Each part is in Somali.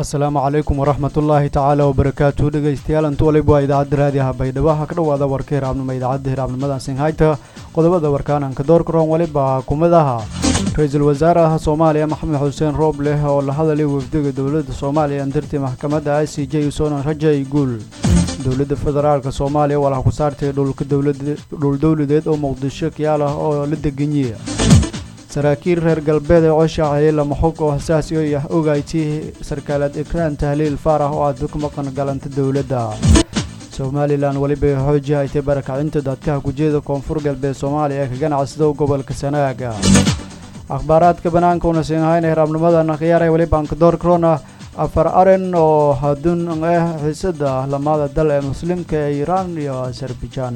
asalaamu calaykum waraxmatullaahi tacaala wabarakaatu dhegeystayaal intu waliba waa idaacadda raadiyaha baydhabo ha ka dhowaada warka hiraabnimo idaacadda hiraabnimadan singhayta qodobada warkaananka doorkaroon waliba kumadaha ra-iisul wasaaraha soomaaliya maxamed xuseen roobleh oo la hadalay wafdiga dowladda soomaaliya andirtii maxkamadda i c j usonan rajay guul dowladda federaalka soomaaliya walaha ku saartay dhul dowladeed oo muqdisho kiyaal ah oo la deganyiya saraakiil reer galbeed ee coshaacayay lama xog oo hasaasi o ah ogaytii sarkaalaad ekraan tahliil faarax oo aad ka maqan galanta dowladda somalilan weliba xooji haytay barakacinta dadkaha gujeeda koonfur galbeed soomaaliya ee ka ganacsado gobolka sanaaga akhbaaraadka banaanka una siinhayna hiraabnimadan khiyaaraya weliba ankadoor corona afar aren oo hadun ah xiisada lamada dal ee muslimka ee iiraan iyo azerbaijan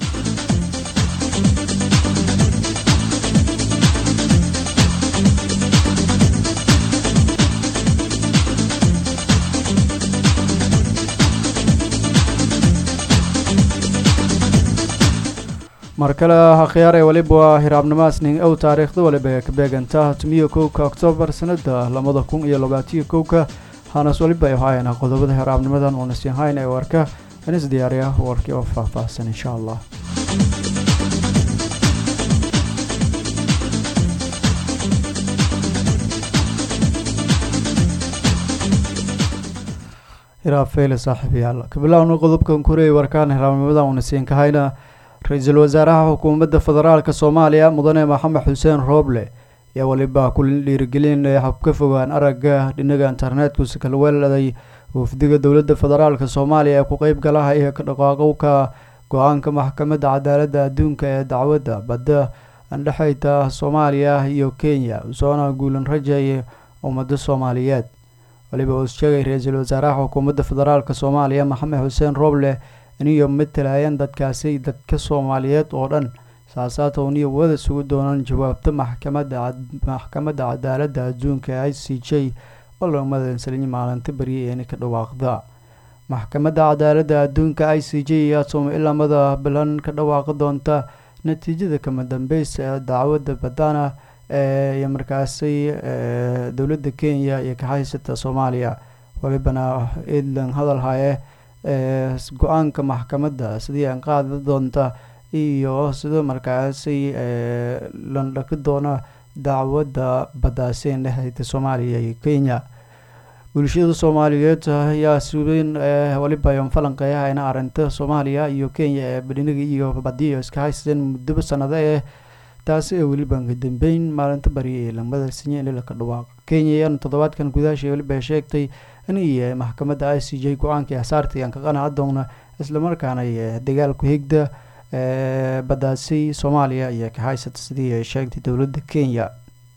mar kale akhyaaree weliba waa hiraabnimaas ning ow taariikhda waliba ee ka beeganta tumiyo kowka oktoobar sanada labada kun iyo labaatiyo kowka hanas waliba ay haayana qodobada hiraabnimadan uuna siinhayn ee warka inis diyaariya warkii oo faahfaahsan insha allah hiraab feyle saaxiibayaal kabilowna qodobkan kureey warkaan hiraabnimadan uuna siinkahayna ra-iisul wasaaraha xukuumadda federaalka soomaaliya mudane maxamed xuseen rooble ayaa weliba ku dhiirigelinaya habka fogaan aragga dhinaga internetka kala weeladay wafdiga dowladda federaalka soomaaliya ee ku qeyb galaha iyo ka dhaqaaqowka go-aanka maxkamadda cadaaladda adduunka ee dacwadda badda andhexeyta soomaaliya iyo kenya usoona guulan rajeeye ummadda soomaaliyeed weliba uu sheegay ra-iisul wasaaraha xukuumadda federaalka soomaaliya maxamed xuseen rooble iniyo matalayaan dadkaasi dadka soomaaliyeed oo dhan saasaata uniyo wada sugu doonaan jawaabta maxkamadda maxkamadda cadaaladda adduunka ee i c j oo loo madansaliyay maalinta beriya eeni ka dhawaaqda maxkamadda cadaaladda adduunka i c j ayaa sooma ilamada bilan ka dhawaaqi doonta natiijada kama dambeysa ee dacwadda badana ee iyo markaasi dowladda kenya iyo kaxaysata soomaaliya walibana edlan hadal haye go-aanka maxkamadda sidii aan qaadi doonta iyo sida markaasi landhaki doona dacwadda badaaseyn dhexdeyta soomaaliya iyo kenya bulshada soomaaliyeed ayaa suweyn waliba yon falanqeeyahayna arinta soomaaliya iyo kenya ee badhinaga iyo badiyo iska haysteen muddoba sanado eh taasi ee weliba ka dambeyn maalinta bariya ee lamada sinye ililaka dhawaaq kenya ayaan toddobaadkan gudaasha weliba sheegtay iniyo maxkamadda i c j go-aankii hasaartii aan ka qanaca doona islamarkaana dagaalku higda badaasi soomaaliya iyo ka haysata sidii ay sheegtay dowladda kenya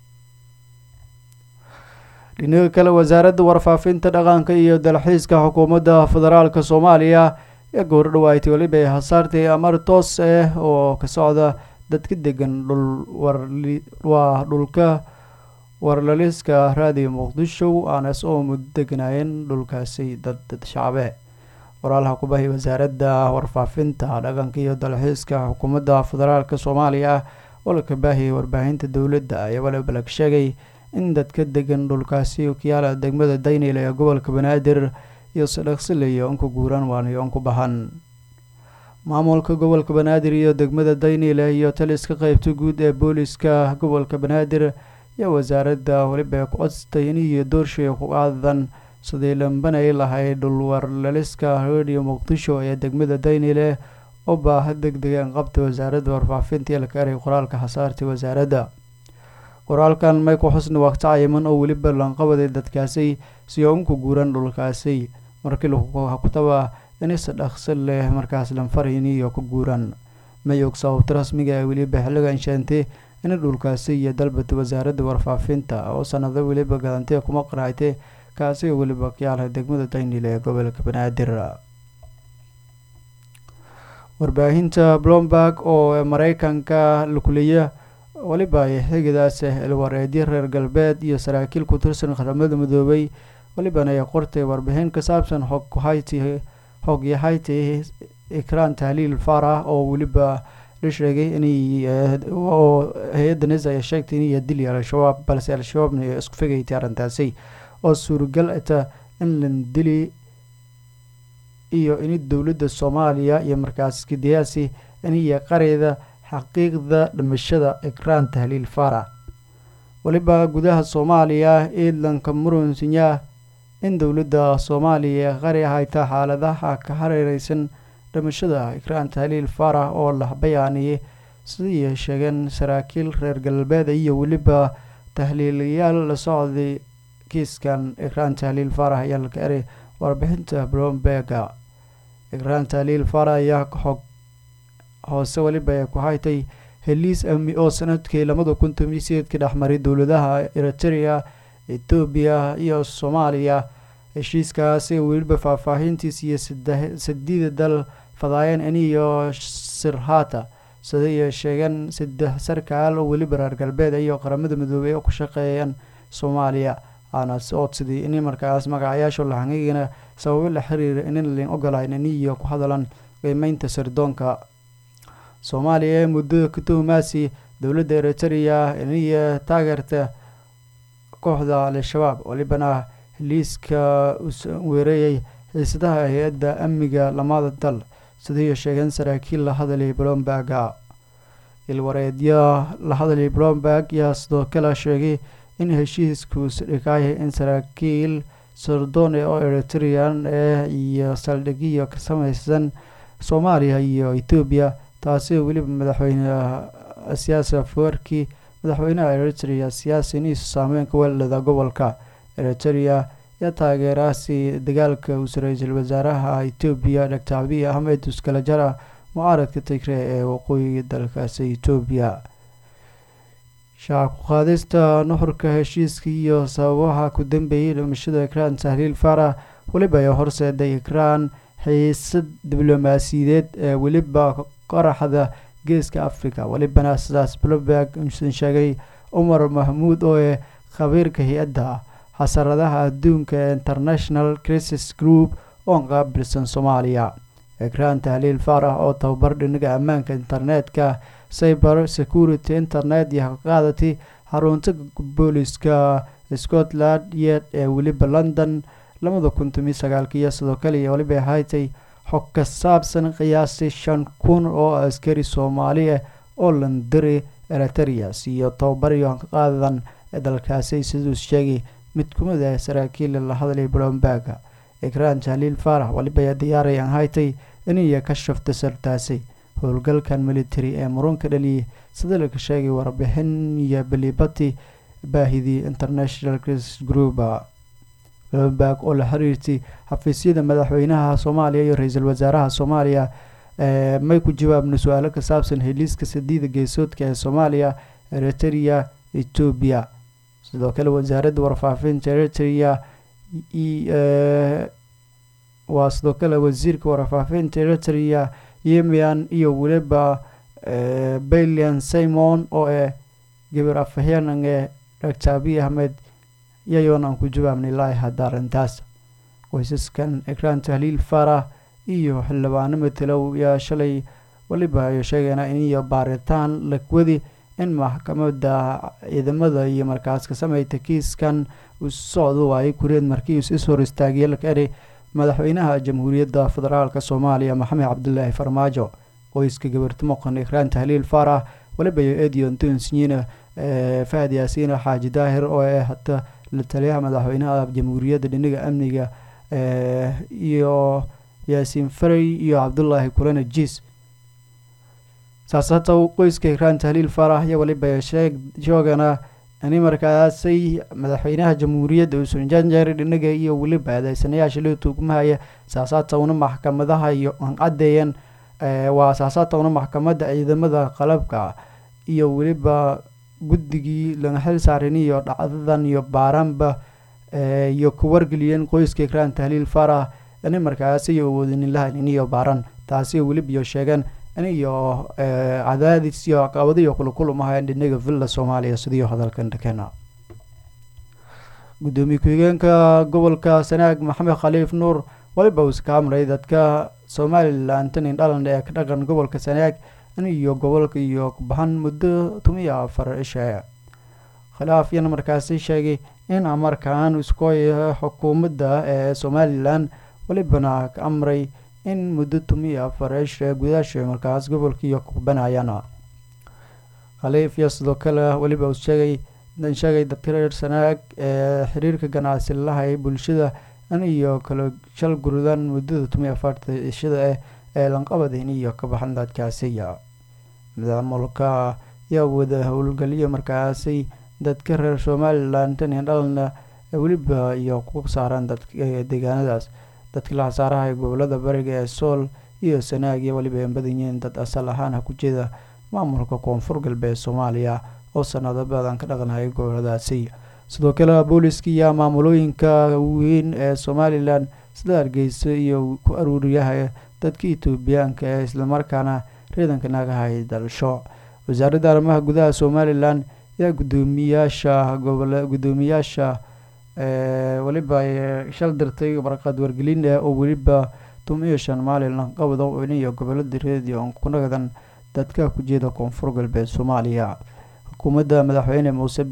dhinaga kale wasaaradda warfaafinta dhaqanka iyo dalxiiska xukuumadda federaalka soomaaliya ee goor dhawaaytay weliba ay hasaartay amar toos ah oo ka socda dadka degan dhul waa dhulka warlaliska raadiyo muqdisho aanas oo muddo deganaayeen dhulkaasi dad dad shacbe waraalaha kubahay wasaaradda warfaafinta dhaqanka iyo dalxiiska xukuumadda federaalka soomaaliya oo la kabaahiyay warbaahinta dowladda ayaa waliba lag sheegay in dadka degan dhulkaasi kiyaala degmada daynil ee gobolka banaadir iyo sadhaqsilayo unku guuraan waanayo unku bahan maamulka gobolka banaadir iyo degmada daynile iyo taliska qeybta guud ee booliska gobolka banaadir iyo wasaaradda weliba ku codstay iniyo doorshay ku aadan sidii lambanay lahayd dhulwarlaliska radio muqdisho ee degmada daynile oo baaha deg degan qabta wasaaradda warfaafinta ilka eray qoraalka hasaartay wasaaradda qoraalkan mayku xusni waqti cayiman oo weliba lanqabaday dadkaasi si oo unku guuran dhulkaasi markii lakutaba inisa dhaqsi leh markaas lanfarhini iyo ku guuraan may og sababta rasmiga ee weliba xilligan sheentay in dhulkaasi iyo dalbata wasaaradda warfaafinta oo sanado weliba galantee kuma qaraaytay kaasi oo weliba kayaalha degmada daynil ee gobolka banaadir warbaahinta blomberg oo mareykanka lakuleeya weliba xigidaas ilwareedyo reer galbeed iyo saraakiil ku tirsan qaramada midoobay welibana ay qortay warbixin ka saabsan xog hayti xog yahayti ikraan tahliil farah oo weliba la sheegay inay oo hay-adda nisa ay sheegtay inay dili al-shabaab balse al-shabaabna ay isku fegaytay arrintaasi oo suuragal ata in landili iyo ini dowladda soomaaliya iyo markaas kidiyaasi iniyo qareyda xaqiiqda dhimashada ikraan tahliil faarax weliba gudaha soomaaliya iidlanka murunsinya in dowladda soomaaliya qari hayta xaaladaha ka hareereysan dhimashada ikraan tahliil faarax oo la bayaaniyey sidii sheegeen saraakiil reer galbeed iyo weliba tahliilayaal la socday kiiskan ikraan tahliil faarax ayaa laga eray warbixinta bromberga ikraan tahliil faarax ayaa xog hoose weliba ay ku haytay heliis amni oo sanadkii labada kun tomiyo sideedka dhexmaray dowladaha eritrea etoobiya iyo soomaaliya heshiiskaasi weliba faahfaahintiis iyo sadiida dal fadaayeen iniyo sirhata siday sheegeen saddex sarkaal oo weliba reer galbeed iyo qaramada midoobey oo ku shaqeeyeen soomaaliya aana odsidii ini markaas magacayaasha lahanigana sababo la xiriira inan lin ogolayn iniyo ku hadalan qiimeynta sirdoonka soomaaliya ee muddada ka tuhumaasi dowladda eritrea iniyo taageerta kooxda al-shabaab welibana liiska weerayay xiisadaha hay-adda amniga lamada dal sidii sheegeen saraakiil la hadalay blomberga ilwareedyo la hadalay blomberg yaa sidoo kale sheegay in heshiisku isdhigaya in saraakiil sardone oo eritrean ee iyo saldhigyo ka samaysan soomaaliya iyo etoobiya taasi weliba madaxweyne siyaasi afwerki madaxweynaha eritrea siyaasi iniisu saameyn ka weelada gobolka eritrea iyo taageeraasi dagaalka uus ra-iisul wasaaraha etoobiya doctor abiy ahmed uskalajara mucaaradka tigre ee waqooyiga dalkaasi etoobiya shacab ku-qaadista nuxurka heshiiska iyo sababaha ku dambeeyay dhimashada ikraan tahliil faarax weliba ay horseeday ikraan xiisad diblomaasiyadeed ee weliba qaraxda geeska africa welibana sidaas blomberg usan sheegay cumar mahmuud oo ee khabiirka hay-adda xasaradaha adduunka ee international crisis group oo qaabilsan soomaaliya ikraan tahliil faarax oo tababar dhinaga ammaanka internetka cyber security internet iyo qaadatay xarunta booliska scotland yard ee weliba london labada kun tomiyo sagaalka iyo sidoo kale weliba haytay xog ka saabsan qiyaastii shan kun oo askari soomaali ah oo landiri eritreas iyo tababaryo qaadan ee dalkaasi siduu sheegay mid kumid ah saraakiil la hadlay blomberga ikraan tahliil faarax weliba diyaarayan haytay iniyo ka shafta sartaasi howlgalkan military ee murunka dhaliyay sida laga sheegay warbixin iyo belibati baahidii international crisis group blomberg oo la xiriirtay xafiisyada madaxweynaha soomaaliya iyo ra-iisul wasaaraha soomaaliya may ku jawaabna su-aalo ka saabsan heliiska sadiida geesoodka ee soomaaliya eritrea etoobiya sidoo kale wasaaradda warfaafinta eritrea waa sidoo kale wasiirka warfaafinta eritrea yemian iyo weliba balian simon oo eh gabar afaheenan ee doctor abiy ahmed iyayoon aan ku jawaabnay ilaahi hadda arrintaas qoysaskan ikraan tahliil faarax iyo xildhibaano matelow yaa shalay weliba ay sheegeena iniyo baaritaan lagwadi in maxkamada ciidamada iyo markaas ka sameyta kiiskan uu socdo waayay kureed markiis is hor istaagiyay laka eri madaxweynaha jamhuuriyadda federaalk soomaaliya maxamed cabdilaahi farmaajo qoyska gabarti muqan ikraan tahliil faarax weliba iyo edion tonsnyina fahad yaasiin xaaji daahir oo eh hata la taliyaha madaxweynaha jamhuuriyadda dhinaga amniga iyo yaasiin farey iyo cabdulaahi kulana jiis saas hata qoyska ikraan tahliil faarax iyo weliba sheegana ini markaasay madaxweynaha jamhuuriyadda uusan janjeer dhinaga iyo weliba adeysanayaasha loo tuugmahaya saasaata una maxkamadaha iyo aan caddeeyeen waa saasaata una maxkamadda ciidamada qalabka iyo weliba guddigii laga xil saarin iyo dhacdadan iyo baaraanba iyo ku wargeliyeen qoyska ikraan tahliil faarax ini markaasi awoodinin lahayn iniyo baaran taasi weliba iyo sheegeen iniyo cadaadis iyo caqabado iyo kulakulamahayn dhinaga villa soomaaliya sidiio hadalkan dhakena gudoomiye ku-xigeenka gobolka sanaag maxamed khaliif nuur weliba uu iska amray dadka somalilan tanin dhalan ee ka dhaqan gobolka sanaag iyo gobolka iyo baxan muddo tomiyo afar isha khilaaf yana markaasi sheegay in amarkan iskooya xukuumadda ee somalilan welibana ka amray in muddo tumiya fareesha gudaasha markaas gobolkiiyo kubanayaan khaliif iyo sidoo kale weliba uu sheegay sheegay dadka reer sanaag ee xiriirka ganacsi lahay bulshada in iyo kala shal gurudan muddada tumiya afarta ishada eh ee lanqabadin iyo ka baxan dadkaasiya maamulka ayaa wada howlgaliyo markaasi dadka reer somalilan tan iyo dhalna weliba iyo ku saaran dadka deegaanadaas dadka la hasaaraha ee gobolada bariga ee sool iyo sanaag iyo weliba an badan yihiin dad asal ahaan ha ku jeeda maamulka koonfur galbeed soomaaliya oo sanado badan ka dhaqanhayay goboladaasi sidoo kale booliska iyo maamulooyinka weyn ee somalilan sida hargeysa iyo ku aruuriyaha dadka etoobiyaanka ee islamarkaana ciidanka naagahay dalsho wasaaradda arrimaha gudaha somalilan ayaa gudoomiyaasha gobol gudoomiyaasha weliba shal dirtay warqad wargelin eh oo weliba tum iyo shan maalin lanqabada iyo gobolada reediyo kunagadan dadka ku jeeda koonfur galbeed soomaaliya xukuumadda madaxweyne muuse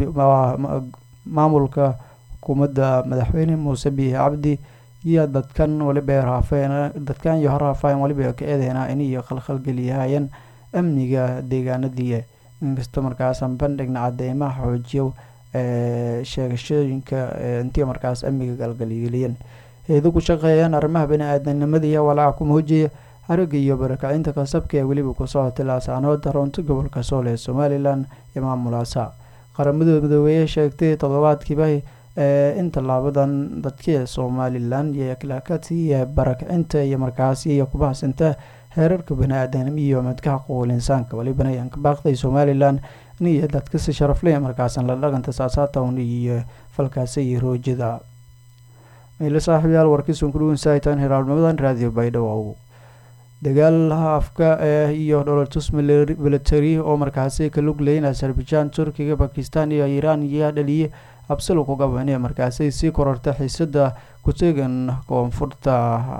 maamulka xukuumadda madaxweyne muuse bihi cabdi iyo dadkan waliba raafeen dadkan iyo horraafeen waliba ka eedeynaa in iyo khalkhalgeliyahayeen amniga deegaanadii inkasta markaasan bandhigna cadeymaha xoojiyo ee sheegashooyinka intii markaas amniga galgalgeliyeen hay-ado ku shaqeeyaan arrimaha bani-aadanimada iyo walaaca ku muujiyay haragga iyo barakacinta kasabka ee weliba ku socotay laasaanood runta gobolka sool ee somalilan iyo maamulaasa qaramada midoobeeye sheegtay toddobaadkiiba ee in tallaabadan dadkii somalilan iyo kalakati iyo barakacinta iyo markaasi iyo kubahsinta heerarka bani-aadanimo iyo madkaha quwul insaanka welibana ayaan ka baaqday somalilan iyo dadkasi sharafle markaasan la dhaqanta saasaatown iyo falkaasi iyo roojada meelo saaxiibyaal warkiisun ku dhuwansaahitaan hiraalnimadan raadiyo baydhabo dagaal afka eh iyo dholotus military oo markaasi ka lug leyn azerbaijan turkiga bakistan iyo iiraan ayaa dhaliyay absalo ku gaban ee markaasi sii kororta xiisada ku-teegan koonfurta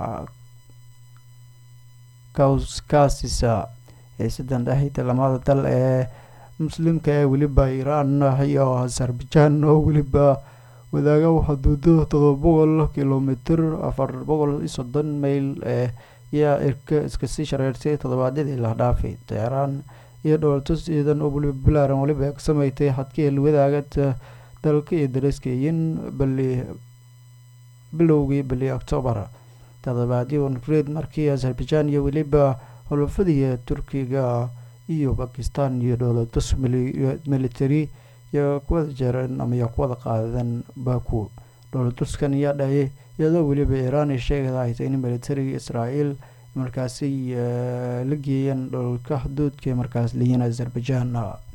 kaasisa xiisadan dhexita lamada dal ee muslimka ee weliba iiraan iyo azerbaijan oo weliba wadaaga xuduudo todoba boqol kilomitr afar boqol iyo soddon mayl ee ayaa irka iskasii shareertay toddobaadyadii la dhaafay teheraan iyo dhowlatus ciidan oo weliba balaaran weliba ka sameeytay xadkii wadaaga dalka iyo daraskayin bali bilowgii bili octoobar toddobaadyo nufreed markii azerbaijan iyo weliba xulufadii turkiga iyo bakistan iyo dhowlatus military iyo kuwada jeereen ama iyo kuwada qaadeen baku dhowlatuskan ayaa dhahayay iyadoo weliba iiraan ay sheegahaytay in militariga israael markaasi la geeyeen dholka xuduudka markaas leeyiin azerbaijan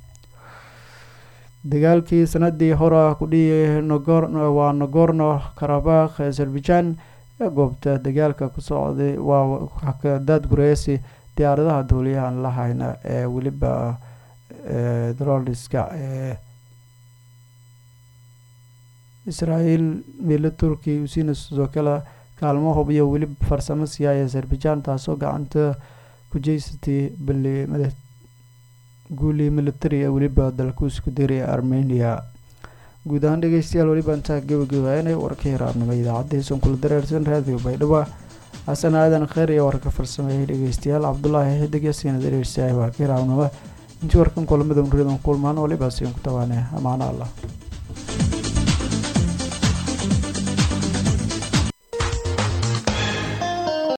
dagaalkii sanadii hore ku dhiyay waa nagorno karabakh azerbaijan ee goobta dagaalka ku socday waa daad gureysi diyaaradaha duuliyahan lahayna ee weliba droliska ee israael miilo turkiya usiina sidoo kale kaalmo hub iyo weliba farsamo siyaaya azerbaijan taasoo gacanta ku jeysatay bali guuli military ee weliba dalku isku diraya armenia guud ahaan dhegeystayaal weliba intaa gabagabaanay warka hiraabnimo idaacaddiisan kula dareersan raadiyo baydhabo xasan aadan kheer iyo warka farsameeyay dhegeystayaal cabdulaahi xidig yasiina dareersaay warka hiraabnimo intii warkan kulamada unridan kulmaan waliba siin ku tawaane amaano allah